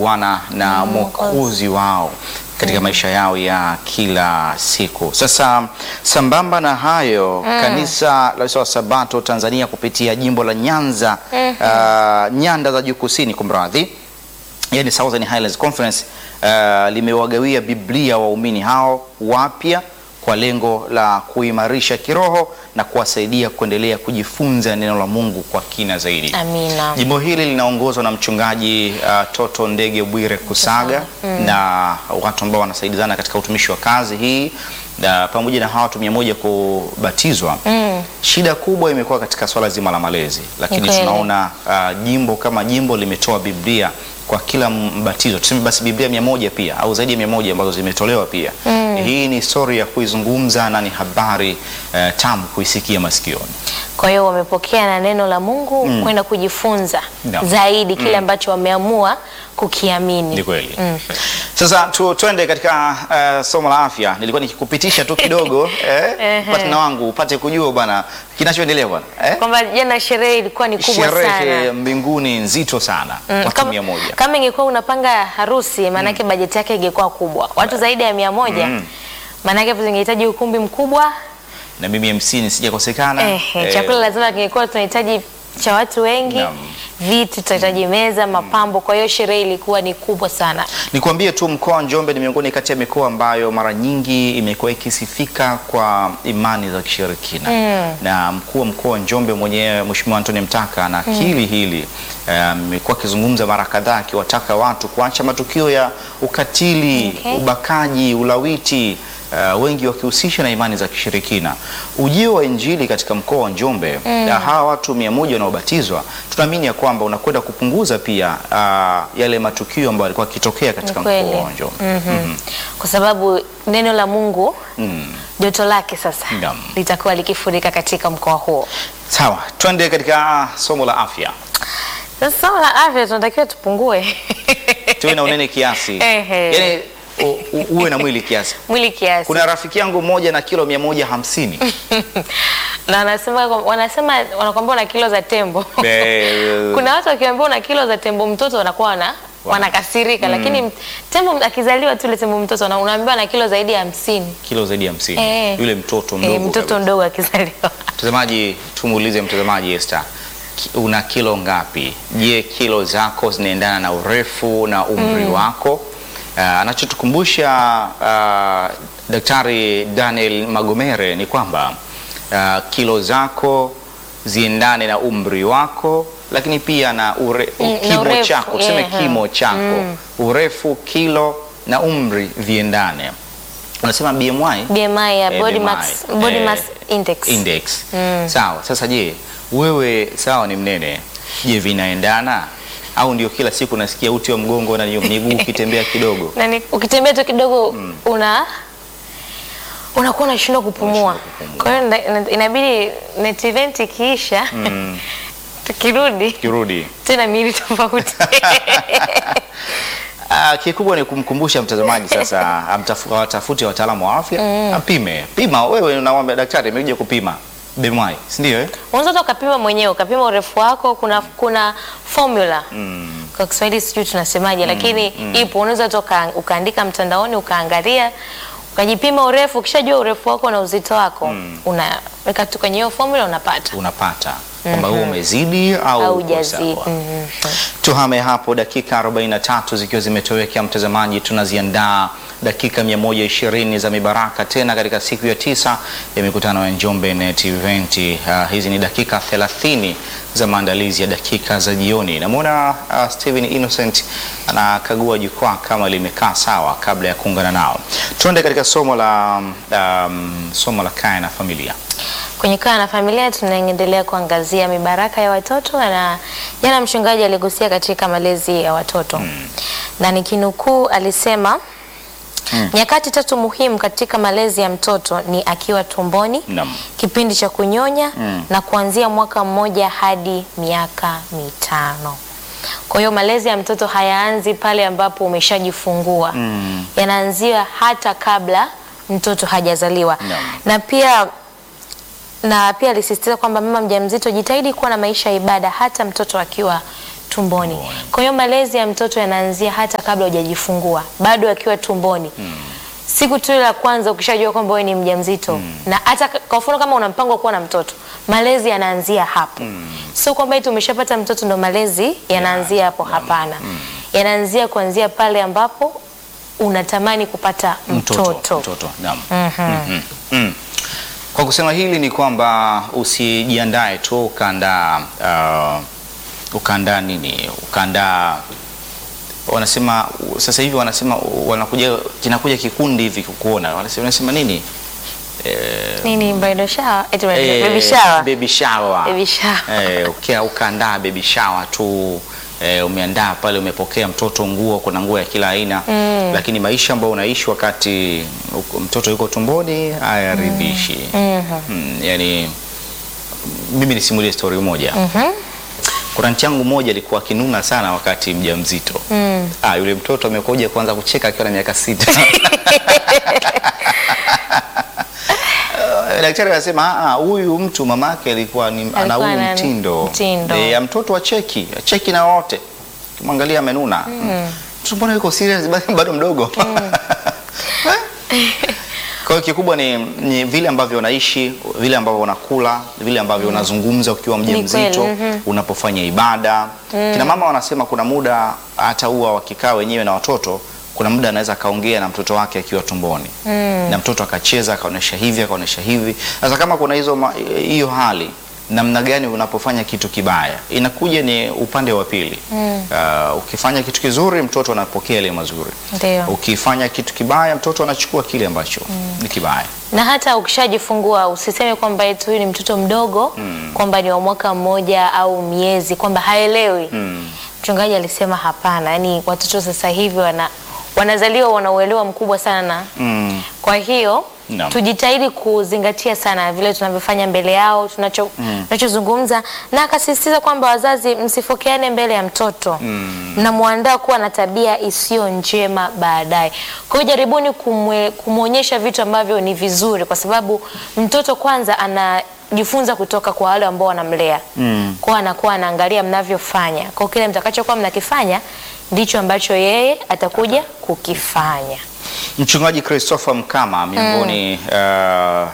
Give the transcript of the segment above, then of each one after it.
Bwana na Mwokozi wao katika maisha yao ya kila siku. Sasa sambamba na hayo, kanisa la Waadventista wa Sabato Tanzania kupitia jimbo la Nyanza ah, nyanda za juu kusini, kumradhi yani Southern Highlands Conference uh, limewagawia Biblia waumini hao wapya kwa lengo la kuimarisha kiroho na kuwasaidia kuendelea kujifunza neno la Mungu kwa kina zaidi. Amina. Jimbo hili linaongozwa na mchungaji uh, Toto Ndege Bwire Kusaga na watu ambao wanasaidizana katika utumishi wa kazi hii na pamoja na hawa watu mia moja kubatizwa. Shida kubwa imekuwa katika swala zima la malezi, lakini kweli. tunaona uh, jimbo kama jimbo limetoa Biblia kwa kila mbatizo, tuseme basi Biblia mia moja pia au zaidi ya mia moja ambazo zimetolewa pia. Hii ni story ya kuizungumza na ni habari uh, tamu kuisikia masikioni. Kwa hiyo wamepokea na neno la Mungu kwenda kujifunza Naam. zaidi kile ambacho wameamua kukiamini. Ni kweli. Sasa tu, tuende katika uh, somo la afya. Nilikuwa nikikupitisha tu kidogo eh, Ehe. partner wangu upate kujua bwana kinachoendelea bwana eh? Kwamba jana sherehe ilikuwa ni kubwa Sherehe sana. mbinguni nzito sana Mm, watu kama, mia moja. kama ingekuwa unapanga harusi maanake bajeti yake ingekuwa kubwa, watu zaidi ya mia moja maanake zingehitaji ukumbi mkubwa Na mimi MC nisijakosekana. eh, Eh, chakula lazima kingekuwa tunahitaji cha watu wengi Naam. viti tunahitaji meza, mapambo. Kwa hiyo sherehe ilikuwa ni kubwa sana. Nikwambie tu mkoa wa Njombe ni miongoni kati ya mikoa ambayo mara nyingi imekuwa ikisifika kwa imani za kishirikina na mkuu wa mkoa wa Njombe mwenyewe Mheshimiwa Anthony Mtaka na akili hili eh, amekuwa akizungumza mara kadhaa akiwataka watu kuacha matukio ya ukatili, Okay. ubakaji, ulawiti Uh, wengi wakihusisha na imani za kishirikina. Ujio wa Injili katika mkoa wa Njombe na hawa watu mia moja wanaobatizwa, tunaamini ya kwamba unakwenda kupunguza pia uh, yale matukio ambayo yalikuwa yakitokea katika Ni kweli. mkoa wa Njombe. Mhm. Kwa sababu neno la Mungu Mm. joto lake sasa Naam. litakuwa likifurika katika mkoa huo. Sawa, twende katika somo la afya. Sasa somo la afya tunatakiwa tupungue Tuwe na unene kiasi, Ehe. yaani u- u- uwe na mwili kiasi. mwili kiasi Kuna rafiki yangu mmoja na kilo mia moja hamsini na wanasema wanasema wanakwambia una kilo za tembo. Eh, Kuna watu wakiambiwa una kilo za tembo mtoto wanakuwa wana wanakasirika, lakini tembo akizaliwa tu ile tembo mtoto una- unaambiwa na kilo zaidi ya hamsini. kilo zaidi ya hamsini Eh. yule mtoto mdogo Eh, mtoto kabisa. mdogo akizaliwa Mtazamaji, tumuulize mtazamaji Esther, ki- una kilo ngapi? Je, kilo zako zinaendana na urefu na umri wako? Uh, anachotukumbusha uh, Daktari Daniel Magomere ni kwamba uh, kilo zako ziendane na umri wako, lakini pia na ure, Mm, na kimo urefu, chako, tuseme yeah. kimo chako, urefu, kilo na umri viendane. Unasema BMI? BMI ya Eh, body BMI, mass, body eh, mass index. index. Sawa. Sasa je, wewe sawa ni mnene, je vinaendana au ndio kila siku nasikia uti wa mgongo na miguu ukitembea kidogo? Na ni- ukitembea tu kidogo una unakuwa unashindwa kupumua. Unashindwa kupumua. Kwa hiyo ina- ina- inabidi net event ikiisha tukirudi Kirudi. tena miili tofauti. Ah, kikubwa ni kumkumbusha mtazamaji sasa amtafu- awatafute wataalamu wa afya apime. Pima wewe, unamwambia daktari, nimekuja kupima BMI, si ndio? Eh? Unaweza hata ukapima mwenyewe, ukapima urefu wako. Kuna kuna formula kwa Kiswahili sijui tunasemaje, lakini ipo. Unaweza hata uka- ukaandika mtandaoni ukaangalia ukajipima urefu. Ukishajua urefu wako na uzito wako unaweka tu kwenye hiyo formula unapata Unapata kwamba huo umezidi au au uko hujazidi. sawa. Mhm. Tuhame hapo dakika 43 zikiwa zimetoweka, mtazamaji, tunaziandaa dakika 120 za mibaraka tena katika siku ya tisa ya mikutano ya Njombe Net Event. Uh, hizi ni dakika 30 za maandalizi ya dakika za jioni. Namwona uh, Steven Innocent anakagua jukwaa kama limekaa sawa kabla ya kuungana nao. Tuende katika somo la um, somo la kaya na familia. Kwenye Kaa na Familia tunaendelea kuangazia mibaraka ya watoto, na jana mchungaji aligusia katika malezi ya watoto na nikinukuu alisema nyakati tatu muhimu katika malezi ya mtoto ni akiwa tumboni, Naam. kipindi cha kunyonya na kuanzia mwaka mmoja hadi miaka mitano. Kwa hiyo malezi ya mtoto hayaanzi pale ambapo umeshajifungua, yanaanzia hata kabla mtoto hajazaliwa Naam. na pia na pia alisisitiza kwamba mama mjamzito jitahidi kuwa na maisha ya ibada hata mtoto akiwa tumboni. Tumboni. Kwa hiyo malezi ya mtoto yanaanzia hata kabla hujajifungua, bado akiwa tumboni. Siku tu ile ya kwanza ukishajua kwamba wewe ni mjamzito na hata k- kwa mfano kama una mpango wa kuwa na mtoto, malezi yanaanzia hapo. Sio kwamba eti umeshapata mtoto ndo malezi yanaanzia hapo, hapana. Yanaanzia kuanzia pale ambapo unatamani kupata mtoto. mtoto. Naam. Mhm. Mm. Kwa kusema hili ni kwamba usijiandae tu ukaandaa uh, ukaandaa nini ukaandaa wanasema sasa hivi wanasema wanakuja kinakuja kikundi hivi kukuona wanasema, wanasema nini eh, Nini bridal shower? Eti bridal- eh, baby shower. baby shower. Baby shower. Eh, ukia ukaandaa baby shower tu eh, umeandaa pale, umepokea mtoto nguo, kuna nguo ya kila aina lakini maisha ambayo unaishi wakati uko- mtoto yuko tumboni hayaridhishi. Mm, yani mimi nisimulie story moja. Kuna nchi yangu moja alikuwa akinuna sana wakati mjamzito. Ah, yule mtoto amekuja kuanza kucheka akiwa na miaka sita. Eh, Daktari anasema "Ah, ah, huyu mtu mamake alikuwa ni ana huu ana mtindo, mtindo. Eh, ya mtoto wa cheki cheki na wote, kimwangalia amenuna mtoto, mbona yuko serious bado bado mdogo Kwa hiyo kikubwa ni, ni vile ambavyo unaishi, vile ambavyo unakula, vile ambavyo unazungumza ukiwa mjamzito, kweli, unapofanya ibada. Kina mama wanasema kuna muda hata huwa wakikaa wenyewe na watoto, kuna muda anaweza akaongea na mtoto wake akiwa tumboni na mtoto akacheza akaonyesha hivi akaonyesha hivi. Sasa kama kuna hizo ma- hiyo hali namna gani unapofanya kitu kibaya, inakuja ni upande wa pili. Uh, ukifanya kitu kizuri mtoto anapokea yale mazuri, Ndio. ukifanya kitu kibaya mtoto anachukua kile ambacho ni kibaya. na hata ukishajifungua usiseme kwamba eti huyu ni mtoto mdogo kwamba ni wa mwaka mmoja au miezi kwamba haelewi. Mchungaji alisema hapana, yani watoto sasa hivi wana wanazaliwa wana uelewa mkubwa sana na Mm. kwa hiyo Naam. tujitahidi kuzingatia sana vile tunavyofanya mbele yao tunacho tunachozungumza, na akasisitiza kwamba wazazi msifokeane mbele ya mtoto mnamwandaa kuwa na tabia isiyo njema baadaye. Kwa hiyo jaribuni kumwe- kumwonyesha vitu ambavyo ni vizuri, kwa sababu mtoto kwanza anajifunza kutoka kwa wale ambao wanamlea mm. kwa anakuwa anaangalia mnavyofanya, kwa kile mtakachokuwa mnakifanya ndicho ambacho yeye atakuja kukifanya. Mchungaji Christopher Mkama miongoni uh,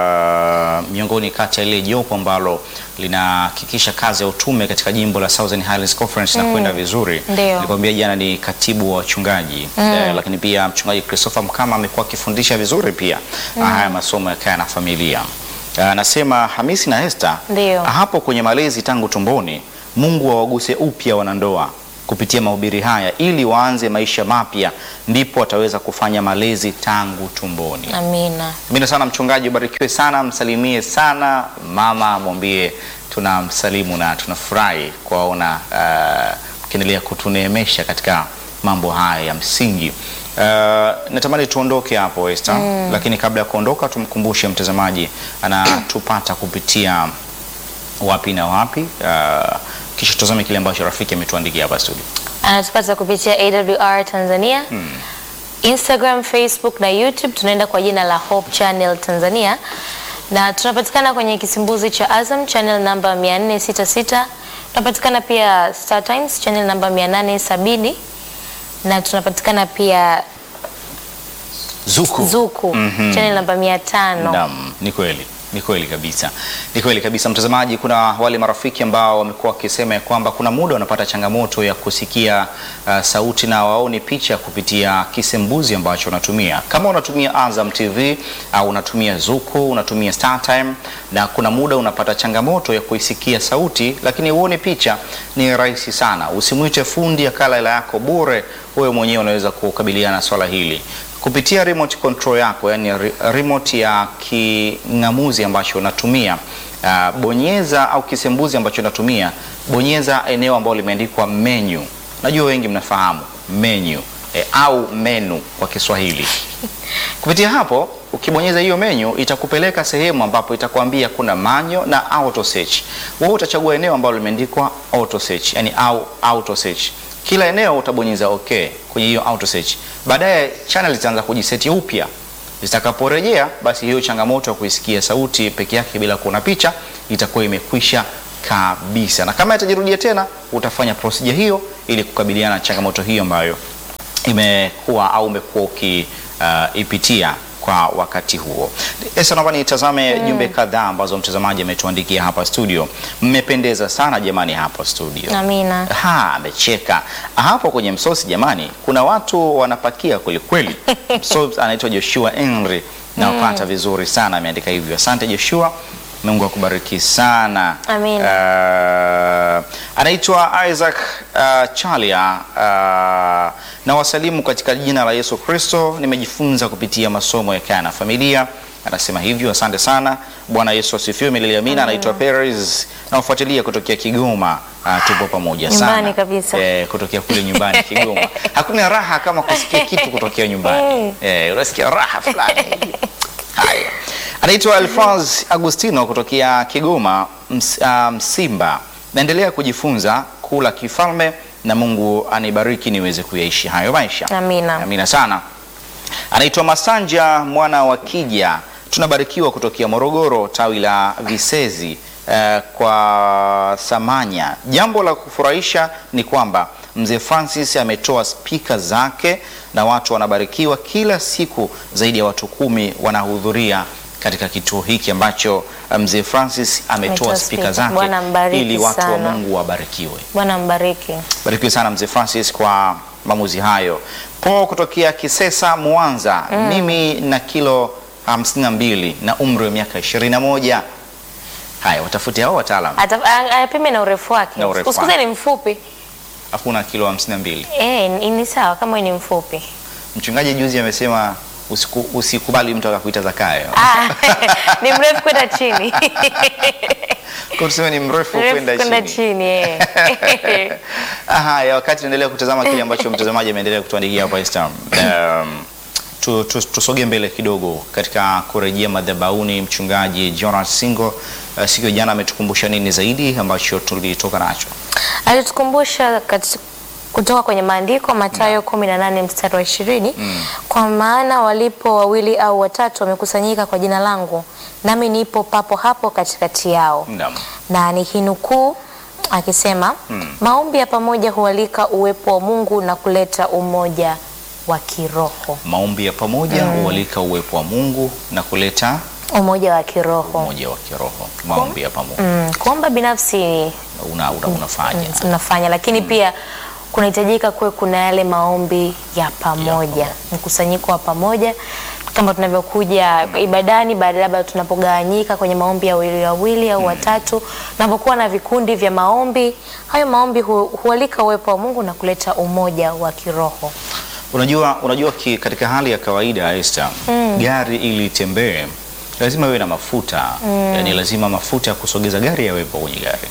uh, miongoni kati ya ile jopo ambalo linahakikisha kazi ya utume katika jimbo la Southern Highlands Conference na kwenda vizuri. Ndio. Nilikwambia jana ni katibu wa wachungaji eh, lakini pia mchungaji Christopher Mkama amekuwa akifundisha vizuri pia haya masomo ya kaya na familia. Anasema Hamisi na Esther Ndio. hapo kwenye malezi tangu tumboni, Mungu awaguse upya wanandoa kupitia mahubiri haya ili waanze maisha mapya, ndipo wataweza kufanya malezi tangu tumboni. Amina. Amina sana mchungaji, ubarikiwe sana, msalimie sana mama, mwambie tunamsalimu na tunafurahi kuwaona uh, mkiendelea kutuneemesha katika mambo haya ya msingi. Uh, natamani tuondoke hapo Esther, lakini kabla ya kuondoka tumkumbushe mtazamaji anatupata kupitia wapi na wapi, uh, kisha tutazame kile ambacho rafiki ametuandikia hapa studio. anatupata kupitia AWR Tanzania Instagram, Facebook na YouTube tunaenda kwa jina la Hope Channel Tanzania, na tunapatikana kwenye kisimbuzi cha Azam channel namba 466. Tunapatikana pia Star Times channel namba 870 na tunapatikana pia Zuku. Zuku Mhm. channel namba 500. Naam, ni kweli ni kweli kabisa, ni kweli kabisa mtazamaji. Kuna wale marafiki ambao wamekuwa wakisema ya kwamba kuna muda wanapata changamoto ya kusikia uh, sauti na waoni picha kupitia kisembuzi ambacho unatumia. Kama unatumia Azam TV au unatumia Zuku, unatumia StarTime, na kuna muda unapata changamoto ya kuisikia sauti lakini uone picha, ni rahisi sana. Usimwite fundi akala hela yako bure, wewe mwenyewe unaweza kukabiliana na swala hili kupitia remote control yako, yani re- remote ya king'amuzi ambacho unatumia. Uh, bonyeza au kisembuzi ambacho unatumia, bonyeza eneo ambalo limeandikwa menu. Najua wengi mnafahamu menu eh, au menu kwa Kiswahili. Kupitia hapo ukibonyeza hiyo menu itakupeleka sehemu ambapo itakwambia kuna manyo na auto search. Wewe utachagua eneo ambalo limeandikwa auto search, yani au auto search. Kila eneo utabonyeza okay kwenye hiyo auto search. Baadaye channel itaanza kujiseti upya. Zitakaporejea basi hiyo changamoto ya kuisikia sauti peke yake bila kuona picha itakuwa imekwisha kabisa, na kama itajirudia tena utafanya procedure hiyo ili kukabiliana na changamoto hiyo ambayo imekuwa au umekuwa ukiipitia kwa wakati huo. Esa, naomba nitazame jumbe kadhaa ambazo mtazamaji ametuandikia hapa studio. Mmependeza sana jamani hapa studio. Amina. Ha, amecheka hapo kwenye msosi jamani, kuna watu wanapakia kweli kweli. Msosi anaitwa Joshua Henry na wapata vizuri sana, ameandika hivyo. Asante Joshua, Mungu akubariki sana. Amina. Uh, anaitwa Isaac uh, Chalia uh, na wasalimu katika jina la Yesu Kristo. Nimejifunza kupitia masomo ya Kaa na Familia. Anasema hivyo, asante sana. Bwana Yesu asifiwe milele amina. Anaitwa Perez na wafuatilia kutokea Kigoma. Uh, tupo pamoja Nyumbani sana kabisa. Eh, kutokea kule nyumbani Kigoma. Hakuna raha kama kusikia kitu kutokea nyumbani. Eh, unasikia raha fulani. Haya, anaitwa Alphonse Agustino kutokea Kigoma ms, ah, Msimba. Naendelea kujifunza kula kifalme na Mungu anibariki niweze kuyaishi hayo maisha. Amina. Amina sana. Anaitwa Masanja mwana wa Kija, tunabarikiwa kutokea Morogoro, tawi la Visezi eh, kwa Samanya. Jambo la kufurahisha ni kwamba mzee Francis ametoa spika zake na watu wanabarikiwa kila siku. Zaidi ya watu kumi wanahudhuria katika kituo hiki ambacho eh, mzee Francis ametoa Ametoa spika spika. zake Bwana mbariki ili watu wa sana. Mungu wabarikiwe. Bwana mbariki. Barikiwe sana mzee Francis kwa maamuzi hayo. Po kutokea Kisesa Mwanza, mimi na kilo hamsini na mbili na umri wa miaka ishirini na moja. Haya, watafute hao wataalam. Ata- a- Apime na urefu wake. Na urefu Usikuze wake. ni mfupi. Hakuna kilo hamsini na mbili. Eh, ni ni sawa kama wewe ni mfupi. Mchungaji juzi amesema usiku, usikubali mtu akakuita Zakayo. Ah, ni mrefu kwenda chini. Kwa tuseme ni mrefu Mrefu kwenda kwenda chini. chini eh. Haya, wakati tunaendelea kutazama kile ambacho mtazamaji ameendelea kutuandikia hapa Instagram. Um, tu, tu, tusogee mbele kidogo katika kurejea madhabahuni. Mchungaji Jonas Singo uh, siku ya jana ametukumbusha nini zaidi ambacho tulitoka nacho? Alitukumbusha kati- kutoka kwenye maandiko Mathayo 18 mstari wa 20, kwa maana walipo wawili au watatu wamekusanyika kwa jina langu, nami nipo papo hapo katikati yao. Naam. Na ni hinukuu akisema maombi ya pamoja hualika uwepo wa Mungu na kuleta umoja wa kiroho. Maombi ya pamoja hualika uwepo wa Mungu na kuleta Umoja wa kiroho. umoja wa kiroho. Maombi ya pamoja Mm, kuomba binafsi una, una, unafanya Mm, tunafanya lakini pia kunahitajika kuwe kuna yale maombi ya pamoja, mkusanyiko wa pamoja kama tunavyokuja ibadani, baada labda tunapogawanyika kwenye maombi ya wawili wawili au watatu, tunapokuwa na vikundi vya maombi, hayo maombi hu, hualika uwepo wa Mungu na kuleta umoja wa kiroho. Unajua, unajua ki, katika hali ya kawaida Esther, gari ili itembee lazima iwe na mafuta yani, lazima mafuta ya kusogeza gari yawepo kwenye gari.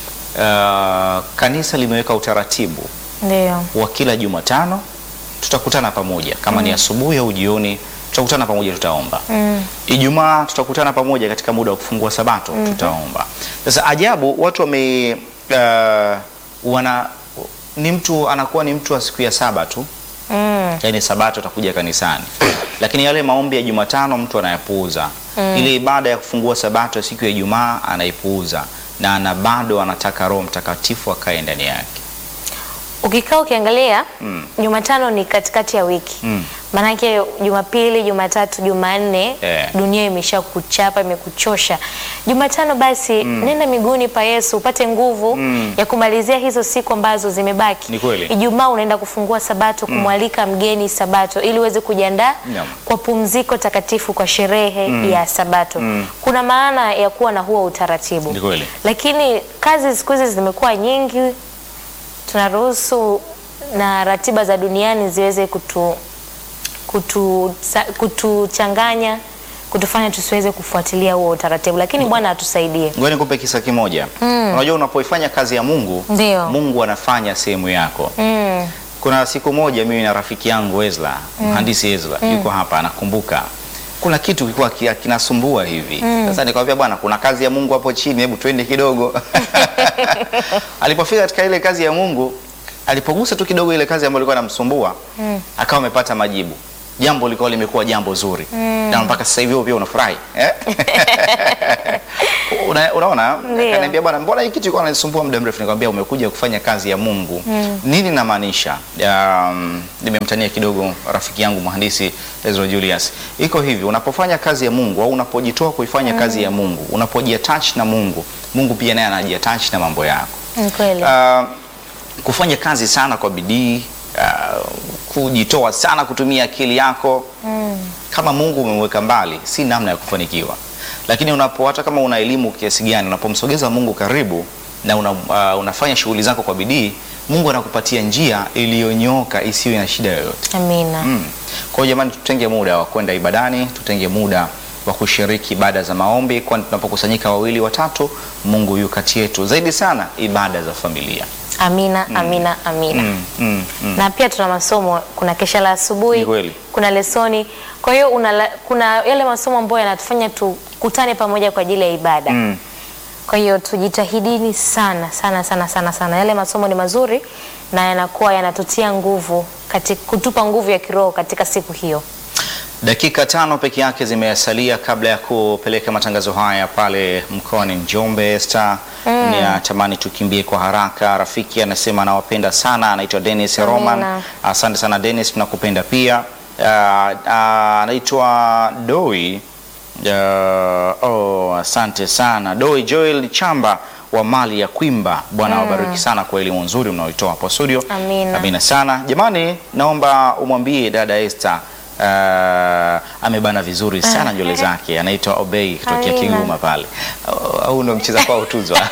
Uh, kanisa limeweka utaratibu Ndio. wa kila Jumatano tutakutana pamoja, kama ni asubuhi au jioni, tutakutana pamoja, tutaomba. Ijumaa tutakutana pamoja katika muda wa kufungua Sabato, tutaomba. Sasa ajabu, watu wame uh, wana ni mtu anakuwa ni mtu wa siku ya saba tu Mm. yaani sabato atakuja kanisani, lakini yale maombi ya Jumatano mtu anayapuuza. Ile ibada ya kufungua sabato ya siku ya Ijumaa anaipuuza, na ana bado anataka Roho Mtakatifu akae ndani yake. Ukikaa ukiangalia Jumatano ni katikati ya wiki Mm. Maanake Jumapili, Jumatatu, Jumanne Eh. dunia imesha kuchapa imekuchosha. Jumatano basi nenda miguuni pa Yesu upate nguvu ya kumalizia hizo siku ambazo zimebaki. Ni kweli. Ijumaa unaenda kufungua Sabato, kumwalika mgeni Sabato ili uweze kujiandaa Naam. kwa pumziko takatifu, kwa sherehe ya Sabato. Kuna maana ya kuwa na huo utaratibu, Ni kweli. lakini kazi siku hizi zimekuwa nyingi, tunaruhusu na ratiba za duniani ziweze kutu kutu sa- kutuchanganya kutufanya tusiweze kufuatilia huo utaratibu, lakini Bwana atusaidie. Ngoja nikupe kisa kimoja. Unajua, unapoifanya kazi ya Mungu, Ndio. Mungu anafanya sehemu yako. Mm. Kuna siku moja mimi na rafiki yangu Ezra, mhandisi Ezra, yuko hapa anakumbuka kuna kitu kilikuwa ki- kinasumbua hivi. Sasa nikamwambia bwana, kuna kazi ya Mungu hapo chini, hebu twende kidogo. Alipofika katika ile kazi ya Mungu, alipogusa tu kidogo ile kazi ambayo ilikuwa inamsumbua, akawa amepata majibu. Jambo lilikuwa limekuwa jambo zuri. Na mpaka sasa hivi wewe pia unafurahi. Eh? Una, unaona Ndio. akaniambia bwana, mbona hii kitu ilikuwa inanisumbua muda mrefu? Nikamwambia umekuja kufanya kazi ya Mungu. Nini namaanisha? Um, nimemtania kidogo rafiki yangu mhandisi Ezra Julius. Iko hivi, unapofanya kazi ya Mungu au unapojitoa kuifanya kazi ya Mungu, unapojiattach na Mungu, Mungu pia naye anajiattach na mambo yako. Ni kweli. Uh, kufanya kazi sana kwa bidii uh, kujitoa sana kutumia akili yako kama Mungu umemweka mbali, si namna ya kufanikiwa. Lakini unapo hata kama una elimu kiasi gani, unapomsogeza Mungu karibu na una, uh, unafanya shughuli zako kwa bidii, Mungu anakupatia njia iliyonyooka isiyo na shida yoyote. Amina. Mm. Kwa hiyo jamani, tutenge muda wa kwenda ibadani, tutenge muda wa kushiriki ibada za maombi, kwani tunapokusanyika wawili watatu, Mungu yu kati yetu. Zaidi sana ibada za familia. Amina, amina, amina. Mm, mm, mm. na pia tuna masomo, kuna kesha la asubuhi, Ni kweli. kuna lesoni. Kwa hiyo una la- kuna yale masomo ambayo yanatufanya tukutane pamoja kwa ajili ya ibada. Mm. Kwa hiyo tujitahidini sana sana sana sana sana. Yale masomo ni mazuri na yanakuwa yanatutia nguvu katika kutupa nguvu ya kiroho katika siku hiyo. Dakika tano peke yake zimesalia kabla ya kupeleka matangazo haya pale mkoani Njombe. Esther, ninatamani tukimbie kwa haraka. Rafiki anasema anawapenda sana, anaitwa Dennis Amina. Roman. Asante sana Dennis, tunakupenda pia. Ah, ah, Anaitwa Doi. Ah, oh, asante sana Doi Joel Chamba wa mali ya Kwimba. Bwana awabariki sana kwa elimu nzuri mnaoitoa hapo studio. Amina. Amina sana jamani, naomba umwambie dada Esther uh, amebana vizuri sana nywele zake. Anaitwa Obey kutokea Amina. Kigoma pale, Au- au ndo mcheza kwao tuzwa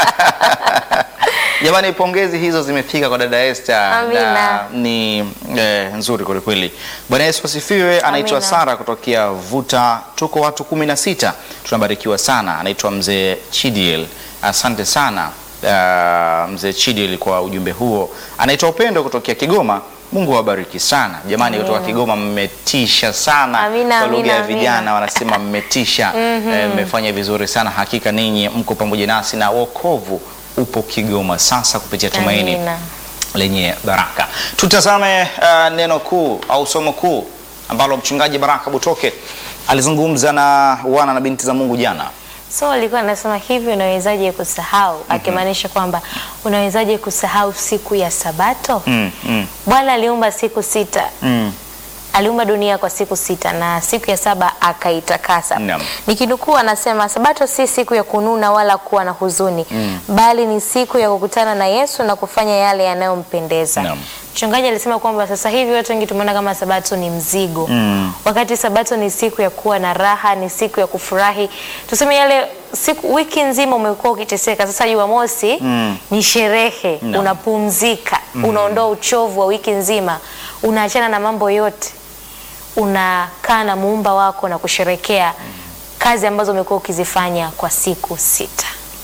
Jamani, pongezi hizo zimefika kwa dada Esther Amina. na ni eh, nzuri kwelikweli. Bwana Yesu asifiwe. Anaitwa Amina. Sara kutokea Vuta, tuko watu kumi na sita, tunabarikiwa sana. Anaitwa mzee Chidiel, asante sana uh, mzee Chidiel kwa ujumbe huo. Anaitwa Upendo kutokea Kigoma. Mungu awabariki sana jamani, kutoka Kigoma mmetisha sana Amina, kwa lugha amina, ya amina. vijana wanasema mmetisha. Eh, mmefanya vizuri sana hakika, ninyi mko pamoja nasi na wokovu upo Kigoma sasa kupitia Tumaini Amina. lenye baraka. Tutazame uh, neno kuu au somo kuu ambalo mchungaji Baraka Butoke alizungumza na wana na binti za Mungu jana. So alikuwa anasema hivi, unawezaje kusahau? Akimaanisha kwamba unawezaje kusahau siku ya Sabato? Mm, mm, Bwana aliumba siku sita mm. aliumba dunia kwa siku sita na siku ya saba akaitakasa. Naam. Nikinukuu anasema sabato si siku ya kununa wala kuwa na huzuni bali ni siku ya kukutana na Yesu na kufanya yale yanayompendeza. Naam. Mchungaji alisema kwamba sasa hivi watu wengi tumeona kama sabato ni mzigo Mm. wakati sabato ni siku ya kuwa na raha, ni siku ya kufurahi. Tuseme yale siku, wiki nzima umekuwa ukiteseka, sasa Jumamosi Mm. ni sherehe, Naam. unapumzika, unaondoa uchovu wa wiki nzima, unaachana na mambo yote, unakaa na muumba wako na kusherekea kazi ambazo umekuwa ukizifanya kwa siku sita.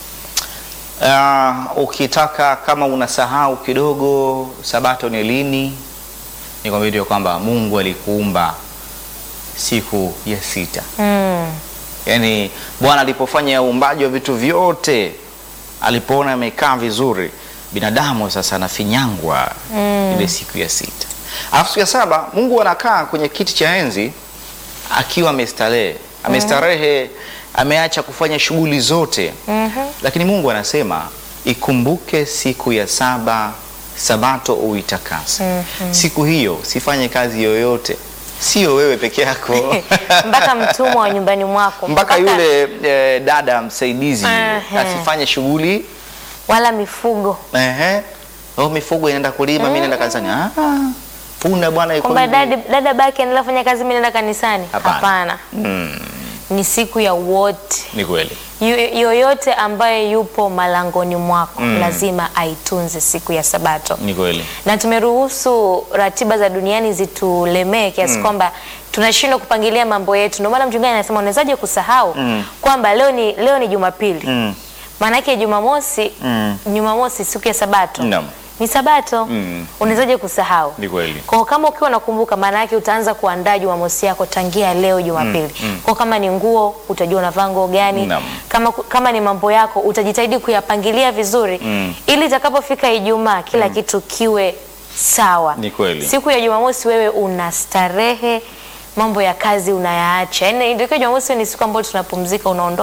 Uh, ukitaka kama unasahau kidogo sabato ni lini, nikwambia ndio kwamba Mungu alikuumba siku ya sita. Mm. Yaani Bwana alipofanya uumbaji wa vitu vyote, alipoona amekaa vizuri, binadamu sasa anafinyangwa ile siku ya sita. Alafu siku ya saba Mungu anakaa kwenye kiti cha enzi akiwa amestarehe, amestarehe, ameacha kufanya shughuli zote. Lakini Mungu anasema ikumbuke siku ya saba, sabato uitakase. Siku hiyo sifanye kazi yoyote, sio wewe peke yako mpaka mtumwa wa nyumbani mwako mpaka yule eh, dada msaidizi Ehe. asifanye shughuli wala mifugo ehe, oh, mifugo inaenda kulima, mimi naenda kanisani. Ah, punda bwana yuko kwamba hivi. dada, dada baki anaendelea kufanya kazi, mimi naenda kanisani. Hapana. Hapana, Mm, ni siku ya wote. ni kweli Yu- yoyote ambaye yupo malangoni mwako Mm. lazima aitunze siku ya Sabato, ni kweli na tumeruhusu ratiba za duniani zitulemee kiasi kwamba tunashindwa kupangilia mambo yetu. Ndio maana mchungaji anasema unawezaje kusahau Mm. kwamba leo ni leo ni Jumapili mm. maana yake Jumamosi Mm. Jumamosi siku ya Sabato Naam. ni Sabato Mm. unawezaje kusahau? ni kweli Kwa kama ukiwa unakumbuka, maana yake utaanza kuandaa Jumamosi yako tangia leo Jumapili. Mm, mm. Kwa kama ni nguo utajua unavaa nguo gani. Naam. Kama kama ni mambo yako utajitahidi kuyapangilia vizuri Mm. ili itakapofika Ijumaa kila kitu kiwe sawa. Ni kweli. Siku ya Jumamosi wewe una starehe, mambo ya kazi unayaacha. Yaani ndio Jumamosi ni siku ambayo tunapumzika, unaondoa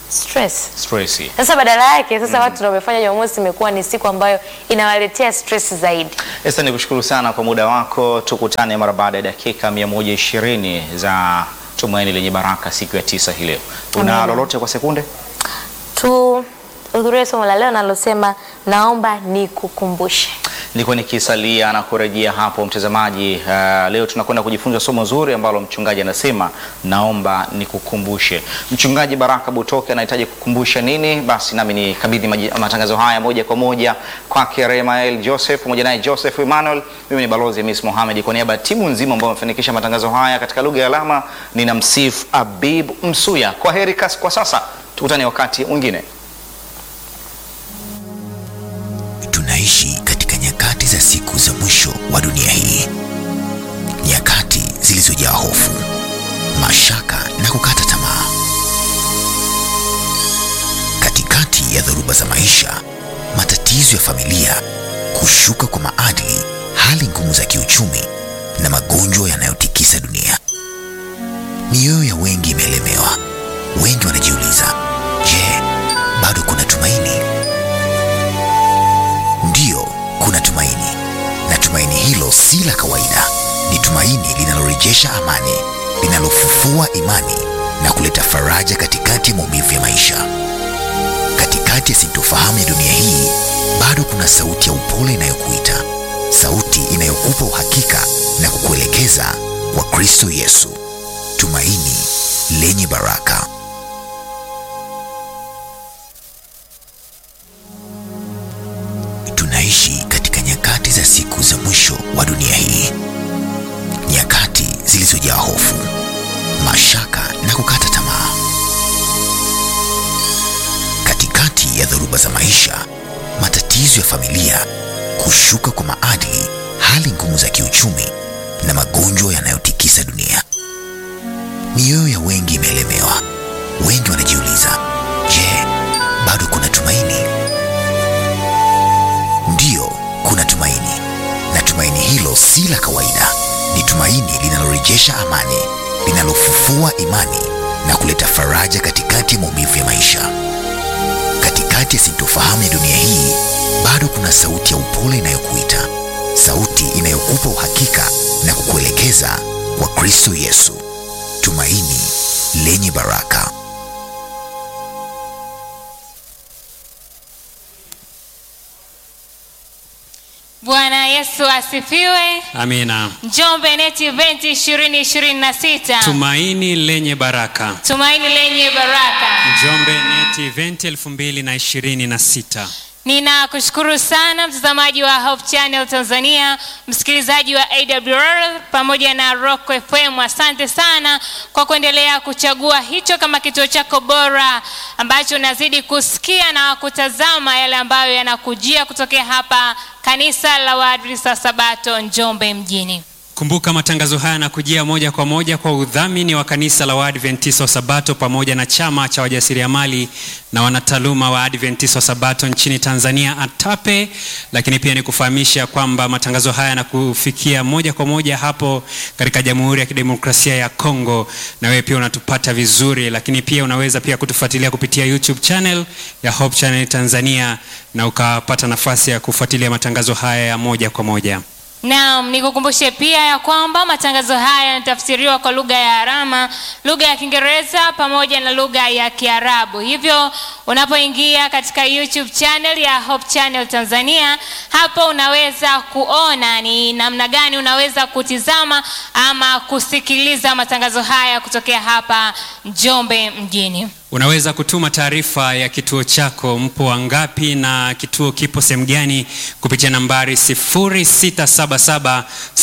stress. Stress. Sasa badala yake sasa watu ndio wamefanya Jumamosi imekuwa ni siku ambayo inawaletea stress zaidi. Esa, nikushukuru sana kwa muda wako. Tukutane mara baada ya dakika 120 za Tumaini Lenye Baraka siku ya tisa hii leo. Una Amina. lolote kwa sekunde? Tu hudhurie somo la leo nalosema naomba nikukumbushe. Nilikuwa nikisalia na kurejea hapo mtazamaji. Uh, leo tunakwenda kujifunza somo zuri ambalo mchungaji anasema naomba nikukumbushe. Mchungaji Baraka Butoke anahitaji kukumbusha nini? Basi nami nikabidhi maji- matangazo haya moja kwa moja kwake Remael Joseph pamoja naye Joseph Emmanuel. Mimi ni balozi Miss Mohamed kwa niaba ya timu nzima ambayo wamefanikisha matangazo haya katika lugha ya alama. Nina msifu Abib Msuya. Kwa heri kas- kwa sasa, tukutane wakati mwingine. Tunaishi katika nyakati za siku za mwisho wa dunia hii, nyakati zilizojaa hofu, mashaka na kukata tamaa. Katikati ya dhoruba za maisha, matatizo ya familia, kushuka kwa maadili, hali ngumu za kiuchumi na magonjwa yanayotikisa dunia, mioyo ya wengi imelemewa. Wengi wanajiuliza, je, bado kuna tumaini? Ndiyo, kuna tumaini, na tumaini hilo si la kawaida. Ni tumaini linalorejesha amani, linalofufua imani na kuleta faraja katikati ya maumivu ya maisha. Katikati ya sintofahamu ya dunia hii, bado kuna sauti ya upole inayokuita, sauti inayokupa uhakika na kukuelekeza kwa Kristo Yesu, tumaini lenye baraka. Tunaishi katika nyakati za siku za mwisho wa dunia hii, nyakati zilizojaa hofu, mashaka na kukata tamaa. Katikati ya dhoruba za maisha, matatizo ya familia, kushuka kwa maadili, hali ngumu za kiuchumi na magonjwa yanayotikisa dunia, mioyo ya wengi imelemewa. Wengi wanajiuliza, je, bado kuna tumaini? Ndiyo, kuna tumaini, na tumaini hilo si la kawaida. Ni tumaini linalorejesha amani, linalofufua imani na kuleta faraja katikati ya maumivu ya maisha. Katikati ya sintofahamu ya dunia hii, bado kuna sauti ya upole inayokuita, sauti inayokupa uhakika na kukuelekeza kwa Kristo Yesu, tumaini lenye baraka. Bwana Yesu asifiwe. Amina. Njombe Net Event 2026. Tumaini lenye baraka. Tumaini lenye baraka. Njombe Net Event 2026. Ninakushukuru sana mtazamaji wa Hope Channel Tanzania, msikilizaji wa AWR pamoja na Rock FM. Asante sana kwa kuendelea kuchagua hicho kama kituo chako bora ambacho unazidi kusikia na kutazama yale ambayo yanakujia kutokea hapa kanisa la Waadventista wa Sabato Njombe mjini. Kumbuka matangazo haya yanakujia moja kwa moja kwa udhamini wa kanisa la Waadventista wa Sabato pamoja na chama cha wajasiriamali na wanataaluma wa Adventista wa Sabato nchini Tanzania ATAPE. Lakini pia nikufahamisha kwamba matangazo haya yanakufikia moja kwa moja hapo katika Jamhuri ya Kidemokrasia ya Kongo, na wewe pia unatupata vizuri, lakini pia unaweza pia kutufuatilia kupitia YouTube channel ya Hope Channel Tanzania na ukapata nafasi ya kufuatilia matangazo haya ya moja kwa moja. Naam, nikukumbushe pia ya kwamba matangazo haya yanatafsiriwa kwa lugha ya alama, lugha ya Kiingereza pamoja na lugha ya Kiarabu. Hivyo unapoingia katika YouTube channel ya Hope Channel Tanzania, hapo unaweza kuona ni namna gani unaweza kutizama ama kusikiliza matangazo haya kutokea hapa Njombe mjini. Unaweza kutuma taarifa ya kituo chako, mpo wangapi na kituo kipo sehemu gani, kupitia nambari 0677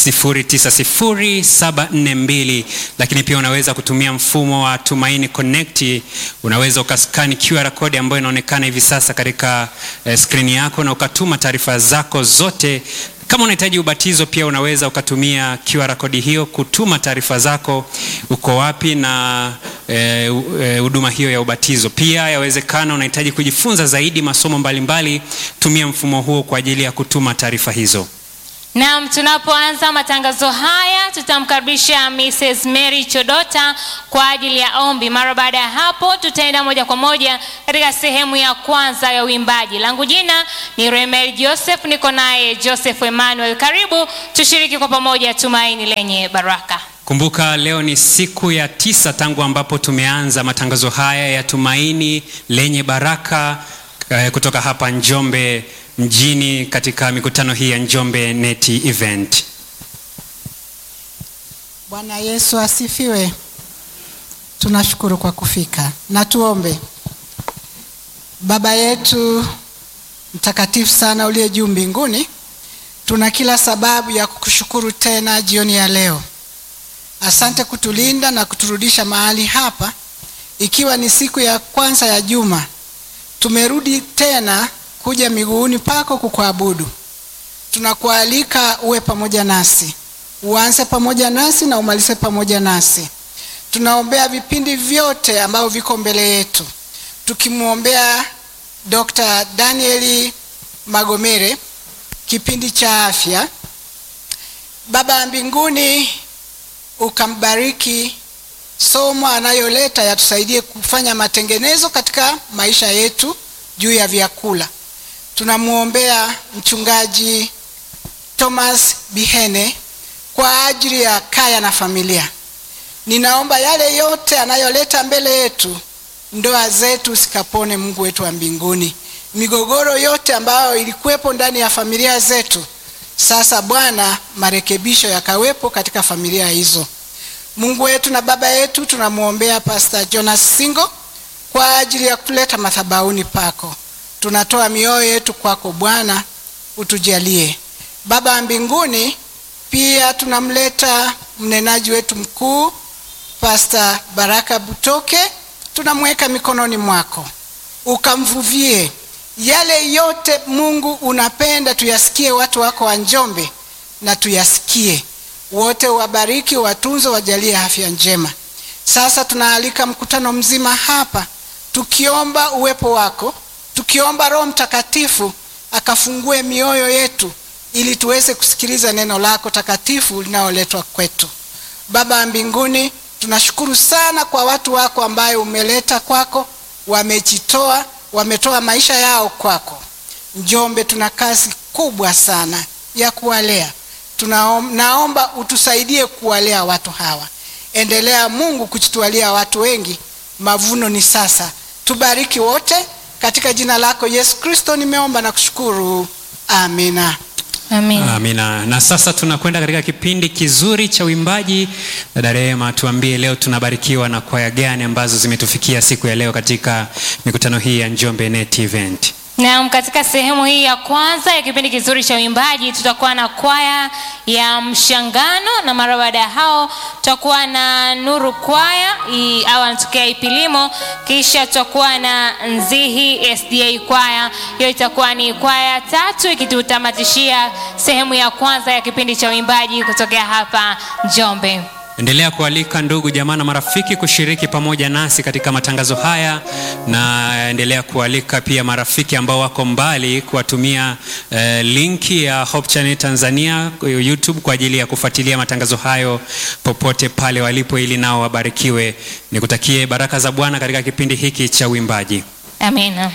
090742. Lakini pia unaweza kutumia mfumo wa Tumaini Connect. Unaweza ukaskani QR code ambayo inaonekana hivi sasa katika eh, skrini yako na ukatuma taarifa zako zote kama unahitaji ubatizo pia unaweza ukatumia QR kodi hiyo kutuma taarifa zako, uko wapi na huduma e, e, hiyo ya ubatizo. Pia yawezekana unahitaji kujifunza zaidi masomo mbalimbali mbali, tumia mfumo huo kwa ajili ya kutuma taarifa hizo. Naam, tunapoanza matangazo haya tutamkaribisha Mrs. Mary Chodota kwa ajili ya ombi. Mara baada ya hapo, tutaenda moja kwa moja katika sehemu ya kwanza ya uimbaji. Langu jina ni Remel Joseph, niko naye Joseph Emmanuel. Karibu tushiriki kwa pamoja tumaini lenye baraka. Kumbuka leo ni siku ya tisa tangu ambapo tumeanza matangazo haya ya tumaini lenye baraka eh, kutoka hapa Njombe mjini katika mikutano hii ya Njombe Neti Event. Bwana Yesu asifiwe. Tunashukuru kwa kufika na tuombe. Baba yetu mtakatifu sana uliye juu mbinguni, tuna kila sababu ya kukushukuru tena jioni ya leo. Asante kutulinda na kuturudisha mahali hapa, ikiwa ni siku ya kwanza ya juma. Tumerudi tena kuja miguuni pako kukuabudu. Tunakualika uwe pamoja nasi, uanze pamoja nasi na umalize pamoja nasi. Tunaombea vipindi vyote ambavyo viko mbele yetu, tukimwombea Dr. Danieli Magomere, kipindi cha afya. Baba wa mbinguni, ukambariki somo anayoleta, yatusaidie kufanya matengenezo katika maisha yetu juu ya vyakula. Tunamwombea mchungaji Thomas Bihene kwa ajili ya kaya na familia. Ninaomba yale yote anayoleta mbele yetu, ndoa zetu sikapone, Mungu wetu wa mbinguni. Migogoro yote ambayo ilikuwepo ndani ya familia zetu, sasa Bwana, marekebisho yakawepo katika familia hizo. Mungu wetu na baba yetu, tunamwombea Pastor Jonas Singo kwa ajili ya kutuleta madhabahuni pako. Tunatoa mioyo yetu kwako Bwana, utujalie. Baba wa mbinguni, pia tunamleta mnenaji wetu mkuu Pastor Baraka Butoke, tunamweka mikononi mwako, ukamvuvie yale yote Mungu unapenda tuyasikie, watu wako wa Njombe na tuyasikie wote, wabariki, watunze, wajalie afya njema. Sasa tunaalika mkutano mzima hapa, tukiomba uwepo wako, tukiomba Roho Mtakatifu akafungue mioyo yetu ili tuweze kusikiliza neno lako takatifu linaloletwa kwetu. Baba wa mbinguni, tunashukuru sana kwa watu wako ambayo umeleta kwako, wamejitoa, wametoa maisha yao kwako. Njombe tuna kazi kubwa sana ya kuwalea. Tunaom, naomba utusaidie kuwalea watu hawa. Endelea Mungu kuchitualia watu wengi, mavuno ni sasa. Tubariki wote katika jina lako Yesu Kristo nimeomba na kushukuru, amina. Amin. Amina. Na sasa tunakwenda katika kipindi kizuri cha uimbaji. Dada Rehema, tuambie leo tunabarikiwa na kwaya gani ambazo zimetufikia siku ya leo katika mikutano hii ya Njombe Net Event? Naam, katika sehemu hii ya kwanza ya kipindi kizuri cha uimbaji tutakuwa na kwaya ya Mshangano, na mara baada ya hao tutakuwa na Nuru kwaya i- au anatokea Ipilimo, kisha tutakuwa na Nzihi SDA kwaya. Hiyo itakuwa ni kwaya tatu ikitutamatishia sehemu ya kwanza ya kipindi cha uimbaji kutokea hapa Njombe. Endelea kualika ndugu jamaa na marafiki kushiriki pamoja nasi katika matangazo haya, na endelea kualika pia marafiki ambao wako mbali kuwatumia eh, linki ya Hope Channel Tanzania YouTube kwa ajili ya kufuatilia matangazo hayo popote pale walipo, ili nao wabarikiwe. Nikutakie baraka za Bwana katika kipindi hiki cha uimbaji. Amina.